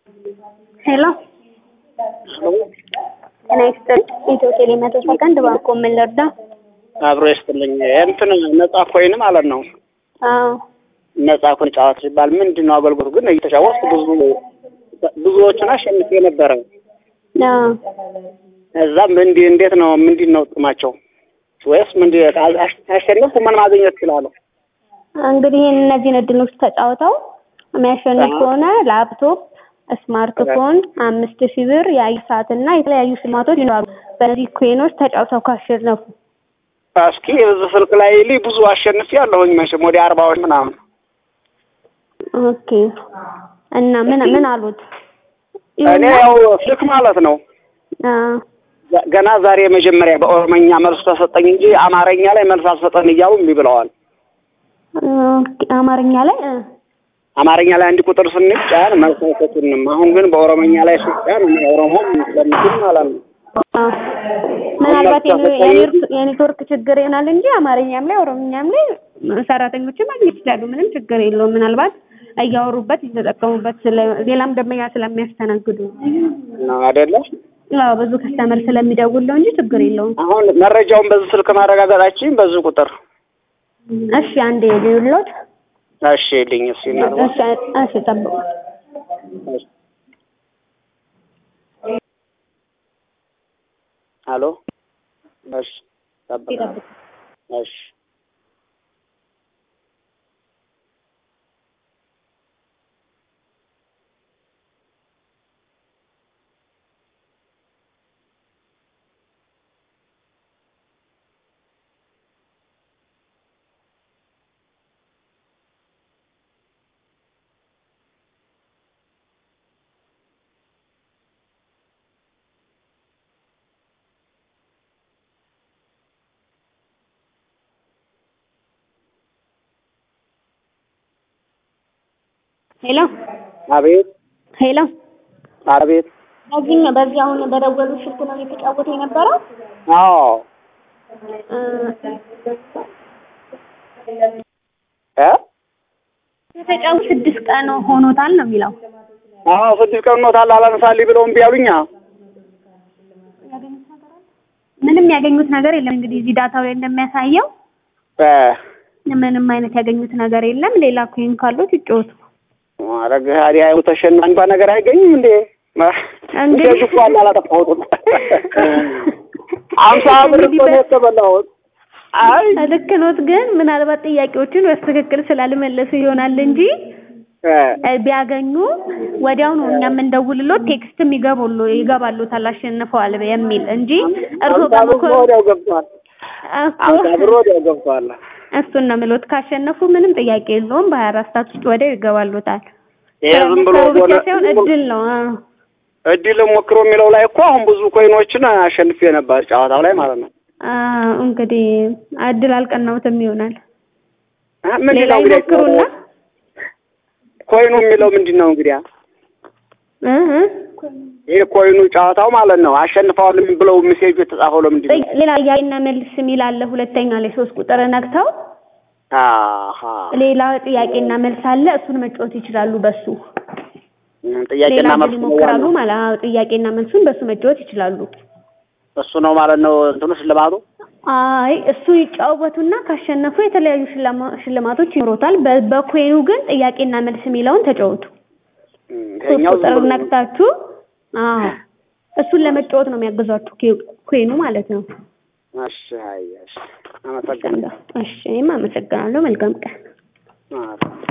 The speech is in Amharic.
ሄሎ ጤና ይስጥልኝ። ኢትዮ ቴሌ መቶ ሰከንድ ባንኮ ምን ልርዳ? አብሮ ይስጥልኝ። እንትን ነጻ ኮይን ማለት ነው። አዎ ነጻ ኮይን ጨዋታ ሲባል ምንድን ነው አገልግሎቱ? ግን እየተጫወትኩ ብዙ ብዙዎቹን አሸንፌ ነበረ። አዎ እዛም እንዲ እንዴት ነው ምንድን ነው ጥቅማቸው? ወይስ ምንድ አሸነፍኩ ምን ማግኘት እችላለሁ? እንግዲህ እነዚህን እድሎች ተጫውተው የሚያሸንፍ ከሆነ ላፕቶፕ፣ ስማርትፎን፣ አምስት ሺህ ብር፣ የአየር ሰዓት እና የተለያዩ ሽልማቶች ይኖራሉ። በእነዚህ ኮይኖች ተጫውተው ካሸነፉ እስኪ እዚህ ስልክ ላይ ልይ ብዙ አሸንፌ ያለሁኝ መቼም ወደ አርባዎች ምናምን። ኦኬ እና ምን ምን አሉት? እኔ ያው ስልክ ማለት ነው አዎ ገና ዛሬ መጀመሪያ በኦሮመኛ መልስ ተሰጠኝ እንጂ አማርኛ ላይ መልስ አልሰጠን እያሉ እምቢ ብለዋል። ኦኬ አማርኛ ላይ እ አማርኛ ላይ አንድ ቁጥር ስንጫን መልስ አይሰጡንም። አሁን ግን በኦሮመኛ ላይ ስጫን እኔ ኦሮሞም ስለምችል ማለት ነው አዎ ምናልባት የኔ- የኔ- የኔትወርክ ችግር ይሆናል እንጂ አማርኛም ላይ ኦሮምኛም ላይ ሰራተኞችን ማግኘት ይችላሉ። ምንም ችግር የለውም። ምናልባት እያወሩበት እየተጠቀሙበት ስለ ሌላም ደንበኛ ስለሚያስተናግዱ ነው አይደለ? አዎ ብዙ ከስተመር ስለሚደውል ነው እንጂ ችግር የለውም። አሁን መረጃውን በዚህ ስልክ ማረጋገጣችን በዚህ ቁጥር እሺ አንዴ ልዩሎት እሺ ልኝ እሺ እናድርገው። እሺ እሺ ጠብቁ። አሎ እሺ ጠብቃለሁ። እሺ ሄሎ አቤት ሄሎ አቤት በዚህ በዚህ አሁን በደወሉ ስልክ ነው እየተጫወተ የነበረው? አዎ እ እ ከተጫወቱ ስድስት ቀን ሆኖታል ነው የሚለው። አዎ ስድስት ቀን ኖታል አላነሳልኝ ብለው እምቢ አሉኛ። ምንም ያገኙት ነገር የለም። እንግዲህ እዚህ ዳታው ላይ እንደሚያሳየው እ ምንም አይነት ያገኙት ነገር የለም። ሌላ ኮይን ካሉት ይጫወቱ። አረግ ሀዲያ ተሸንፍ እንኳን ነገር አይገኝም እንዴ? እንግዲህ- እንደዚህ እኮ አለ አላጠፋሁትም። አምሳ ብር እኮ ነው የተበላሁት። አይ ልክ ኖት፣ ግን ምናልባት ጥያቄዎችን በትክክል ስላልመለሱ ይሆናል እንጂ እ እ ቢያገኙ ወዲያው ነው እኛ የምንደውልሎት ቴክስትም ይገባሉ ይገባሉታል አሸንፈዋል የሚል እንጂ እርሶ አምሳ ብር በመኮ ወዲያው ገብቷል። አምሳ ብር ወዲያው ገብቷል። እሱን ነው የምሎት። ካሸነፉ ምንም ጥያቄ የለውም። በሀያ አራት ሰዓት ውስጥ ወዲያው ይገባሉታል። ይሄ ዝም ብሎ ስለሚሰሩ ብቻ ሆነ ሳይሆን እድል ነው። አዎ። እድል ሞክሮ የሚለው ላይ እኮ አሁን ብዙ ኮይኖችን አሸንፌ ነበር ጨዋታው ላይ ማለት ነው። አዎ እንግዲህ እድል አልቀናውትም ይሆናል። አ ምንድን ሌላ ነው እንግዲህ ይሞክሩና ኮይኑ የሚለው ምንድን ነው እንግዲህ እ እ ይሄ ኮይኑ ጨዋታው ማለት ነው አሸንፈዋል ብለው ሜሴጅ የተጻፈው ለምንድን ነው? ሌላ ጥያቄና መልስ የሚል አለ። ሁለተኛ ላይ ሶስት ቁጥር ነክተው አሃ ሌላ ጥያቄና መልስ አለ። እሱን መጫወት ይችላሉ። በሱ ሌላ ጥያቄና እድል መልስ ነው ይሞክራሉ ዋናው። ማለት አዎ፣ ጥያቄና መልሱን በሱ መጫወት ይችላሉ። እሱ ነው ማለት ነው እንትኑ ሽልማቱ። አይ እሱ ይጫወቱና ካሸነፉ የተለያዩ ሽልማ- ሽልማቶች ይኖሩታል። በ- በኮይኑ ግን ጥያቄና መልስ የሚለውን ተጫወቱ። እም፣ ሶስት ይሄኛው ቁጥር ዝም ብሎ ነክታችሁ አዎ እሱን ለመጫወት ነው የሚያግዟችሁ ኬ- ኮይኑ ማለት ነው። እሺ፣ አይ፣ እሺ፣ አመሰግናለሁ። እሺ እኔም አመሰግናለሁ። መልካም ቀን። አዎ።